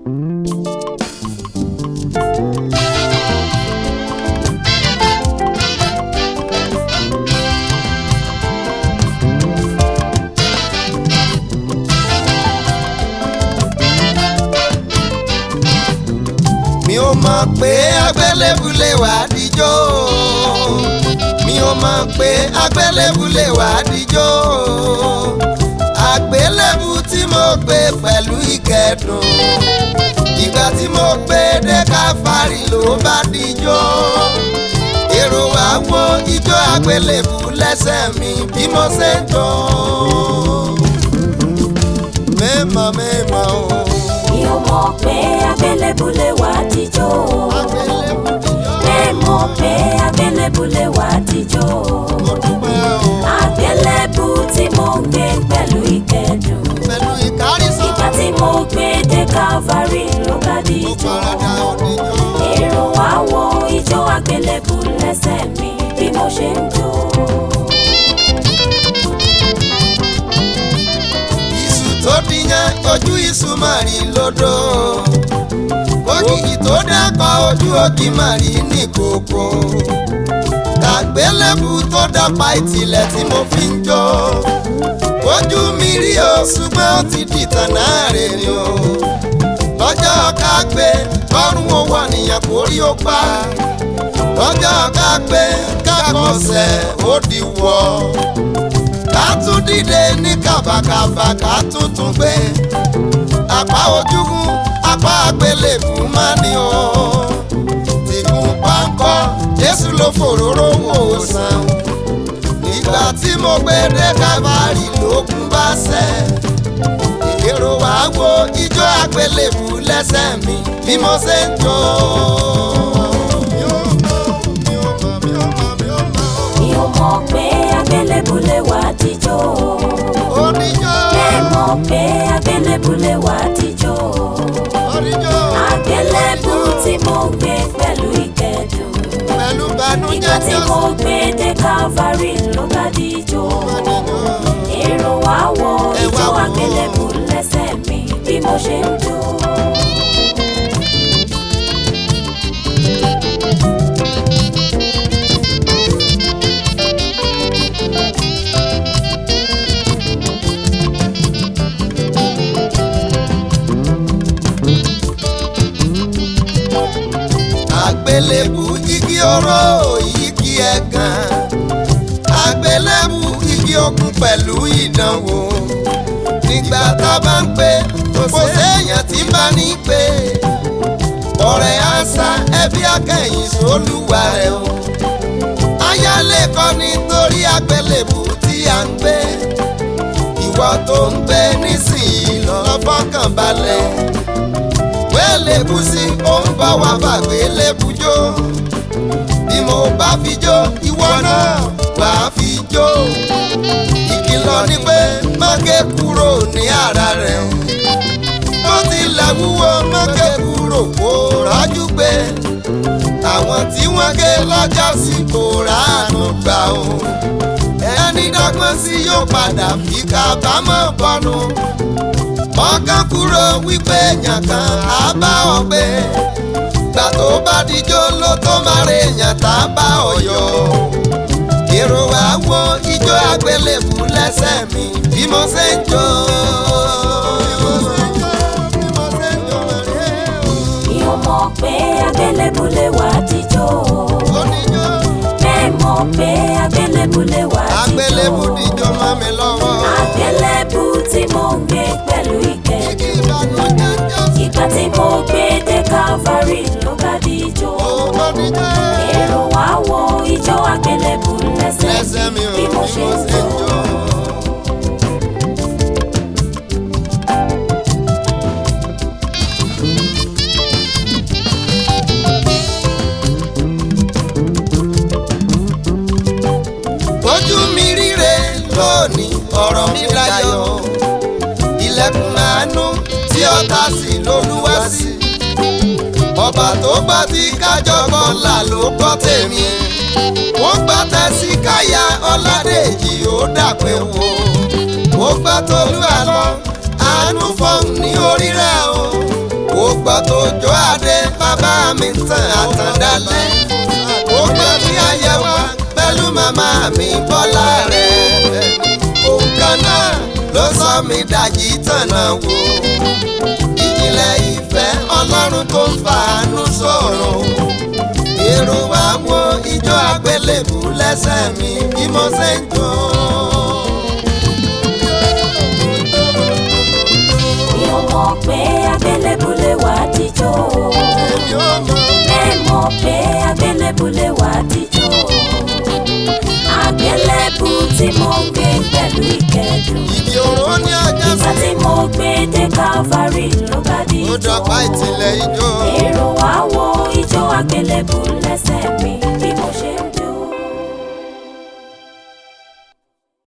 mi ò mọ̀ pé agbélébùlé wà á díjọ́ mi ò mọ̀ pé agbélébùlé wà á díjọ́ àgbélébù tí mo gbé pẹ̀lú ìkẹ́dùn ìgbà tí mo gbé dé káfárì ló bá díjọ́ èrò wá wo ijó àgbélébù lẹ́sẹ̀ mi bí mo ṣe ń jọ mẹ́mọ̀ mẹ́mọ̀ o. mi ò mọ̀ pé agbélébùlé wà á díjọ́ Agbélébù díjọ́. bẹ́ẹ̀ mọ̀ pé agbélébùlé wà á díjọ́ Mo dúpẹ́ o. àgbélébù tí mo gbé pẹ̀lú ìkẹ́dùn pẹ̀lú ìkárísọ́. ìgbà tí mo gbé dé Calvary ló bá mo díjọ́ farada oníjó. èrò wá wo ijó àgbélébù lẹ́sẹ̀ mi bí mo ṣe ń jó. iṣu tó díyan ojú iṣu máa rí lódò. ògìgì tó dákọ̀ ojú ògì máa rí ní kòkó. kàgbélébù tó dápa ìtìlẹ̀ tí mo fi ń jó. ojú mi rí o ṣùgbọ́n ó ti dìtàn náà rèé o. lọ́jọ́ ká gbé kọ́rùn owó àníyàn kò rí ó pa. lọ́jọ́ ká gbé kákọ̀ọ́sẹ̀ ó di wọ̀ ká tún dìde ní kàbàkàbà ká tún tún gbé apá ojúgun apá àgbélébù má ní o tìgùn páńkọ jésù ló fòróró wò sàn nígbà tí mo gbé dé kábàárì lókun bá ṣẹ èrò wá wo ijó àgbélébù lẹ́sẹ̀ mi bí mo ṣe ń jó. mi ò mọ̀ pé agbélébùlé wà á díjọ́ Oníjó, bẹ́ẹ̀ mọ̀ pé agbélébùlé wà á díjọ́ oníjó, àgbélébù tí mo gbé pẹ̀lú ìkẹ́dùn pẹ̀lú ìgbà bànújẹ́ tí mo gbé dé Calvary ló bá díjọ́ èrò wá wo Ẹ wá ijó wò ó. àgbélébù lẹ́sẹ̀ mi bí mo ṣe ń jó. àgbélébù igi oró igi ẹ̀gàn àgbélébù igi okun pẹ̀lú ìdánwò nígbà tá a bá ń pè kò séèyàn tí ń bá ní pè ọ̀rẹ́ àṣà ẹbí akẹ́yìn sólùwà rẹ̀ o ayálé kọ́ nítorí àgbélébù tí a ń gbé ìwọ tó ń gbé nísìnyí lọ́ọ́ fọkàn balẹ̀ wẹ́lẹ́bùsí ó ń bá wa fàgbé lébùjó bí mo bá fi jó ìwọ náà wà á fi jó ìkìlọ̀ ni pé má ké kúrò ní ara rẹ̀ bó tilẹ̀ wúwo má ké kúrò kó rájú pé àwọn tí wọ́n ké lọ́jọ́ sí kò ráàánú gbà o ẹni dọ́gbọ́n sí yóò padà fi kábàámọ̀ bọ́nu ọkàn kúrò wípé èèyàn kan á bá ọ gbé gbà tó bá dijó ló tó máa rè èèyàn tá a bá ọ yọ èrò wá wo ijó àgbélébù lẹ́sẹ̀ mi bí mo ṣe ń jó. mi ò mọ̀ pé agbélébùlé wà á díjọ́ Oníjó bẹ́ẹ̀ mọ̀ pé agbélébùlé wà á àgbélébù díjọ́ dijó mọ́ mi lọ́wọ́. àgbélébù tí mo ń gbé pẹ̀lú ìkẹ́dùn Igi ìbànújẹ́ jọ sí ìgbà tí mo gbé dé Calvary ló bá díjọ́ oníjó. èrò wá wo ijó àgbélébù lẹ́sẹ̀ lẹ́sẹ̀ mi mi ò bí mo ṣe ń jó. jó. ojú mi ríre lónìí ọ̀rọ̀ mi dayọ̀ ilẹ̀kùn àánú tí ọ̀tá sí lolúwa sí ọba tó gbọ́ tí kájọ kọ́là ló gbọ́ tèmi wọ́n gbọ́ tẹ́sí káyà ọ̀làdèjì ó dàpẹ́ wò ó gbọ́ tolú àlọ́ àánú fọ́ọ̀n ní orí rẹ̀ o ó gbọ́ bàbá mi tàn àtàndálẹ̀ ó gbọ́ ní àyẹ̀wò pẹ̀lú màmá mi bọ́lá rẹ̀ òun kan náà ló sọ mi dàjí tànà wò ìjìnlẹ̀ ìfẹ́ ọlọ́run tó ń fàánú sọ̀rọ̀ èrò wa wo ijó àgbélébù lẹ́sẹ̀ mi bí mo ṣe ń jó. mi ò mọ̀ pé àgbélébù lè wá jíjó èmi ò mọ̀ bẹ́ẹ̀ mọ̀ pé àgbélébù lè wá jíjó àgbélébù tí mo gbé pẹ̀lú ìkẹ́dùn ìdí òró ní ọjọ́ ìgbà sí tí mo gbé dé Calvary ló bá di ó ijó dọ̀pá ìtìlẹ̀ ijó. èrò wá wo ijó àgbélébù lẹ́sẹ̀ mi